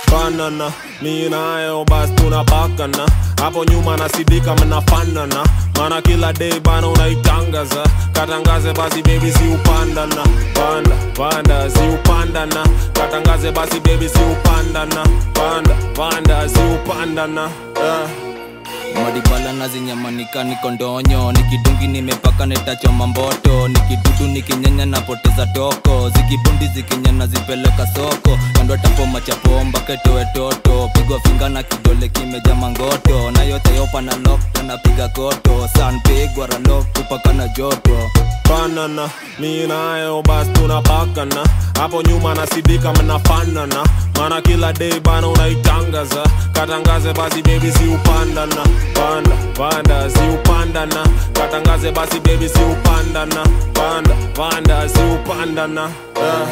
fanana mi nayo basi tunapakana hapo nyuma nasidika mnafanana mana kila day bana unaitangaza katangaze basi baby si upandana panda panda si upandana katangaze basi baby si upandana panda panda si upandana yeah. madibala na zinyamanika niko ndonyo nikidungi nimepaka netachoma mboto nikidudu nikinyanya napoteza toko zikibundi zikinyana zipeleka soko kando tapoma chapomba ketowe toto pigwa finga na kidole kimeja mangoto na yote yopa na lokto napiga koto san pigwa ralok kupaka na joto fanana mi nayo basi tunapakana hapo nyuma nasidika mnafanana mana kila day bana unaitangaza katangaze basi baby si upandana panda panda si upandana katangaze basi baby si upandana panda panda si upandana yeah.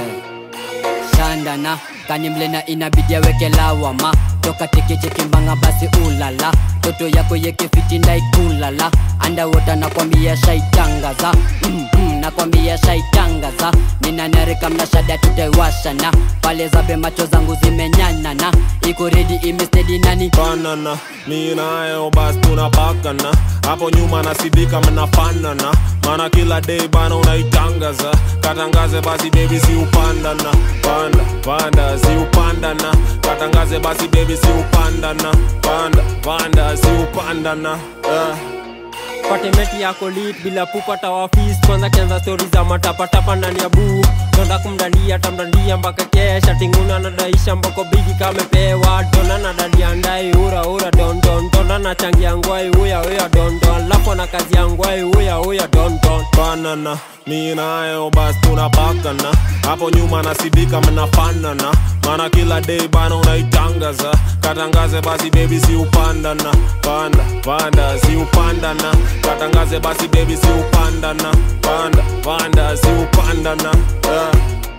shandana kanimlena inabidi aweke lawama toka tekechekimbanga basi ulala toto yako yekefitindaikulala andawota nakwambia shaitangaza mm, mm, nakwambia shaitangaza ninanarika mnashada tutaiwashana pale zabe macho zangu zimenyanana iko redi imestedi nani fanana mi nayo basi tunapakana hapo nyuma nasidika mnafanana mana kila day bana unaitangaza katangaze basi baby si upandana panda panda si upandana katangaze basi baby si upandana panda panda si upandana yeah. patemeti yako lit bila pupata wafis kwanza kianza stori za matapatapa ndani ya buu tonda kumdandia tamdandia mpaka kesha tinguna nadaisha mbako bigi kamepewa dona na dadia ndai ura ura dondon tonda na changia ngwai uya uya dondon lapo na kazi ya ngwai uya uya dondon fanana mi nayo basi tunapakana hapo nyuma nasidika mnafanana mana kila day bana unaitangaza katangaze basi baby si upandana panda panda si upandana katangaze basi baby si upandana panda panda si upandana yeah.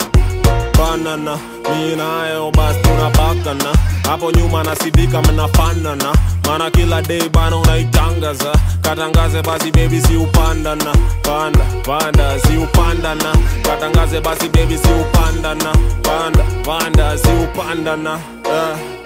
fanana mi nayo basi tunapakana hapo nyuma nasidika mnafanana mana kila day bana unaitangaza katangaze basi baby si upandana panda panda si upandana katangaze basi baby si upandana panda panda si upandana yeah.